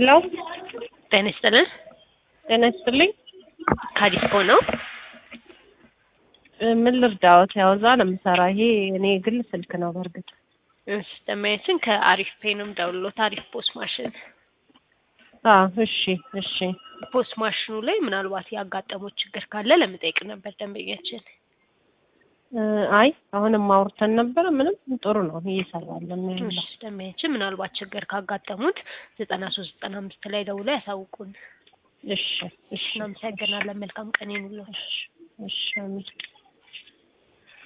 ሄሎ ጤና ይስጥልን። ጤና ይስጥልኝ። ካዲስኮ ነው። እ ምን ልርዳዎት? ያው እዛ ነው የምሰራ። ይሄ እኔ ግል ስልክ ነው በእርግጥ። እሺ ደማያችን ከአሪፍ ፔንም ደውሎት አሪፍ ፖስት ማሽን አ እሺ እሺ ፖስት ማሽኑ ላይ ምናልባት ያጋጠመው ችግር ካለ ለመጠየቅ ነበር ደንበኛችን። እ አይ አሁንም አውርተን ነበረ። ምንም ጥሩ ነው እየሰራለን ነው ያለው። እሺ ደንበኛችን ምናልባት ችግር ካጋጠሙት ዘጠና ሶስት ዘጠና አምስት ላይ ደውለው ያሳውቁን። እሺ እሺ እናመሰግናለን። መልካም ቀን ይሁንልዎት። እሺ እሺ አሜን።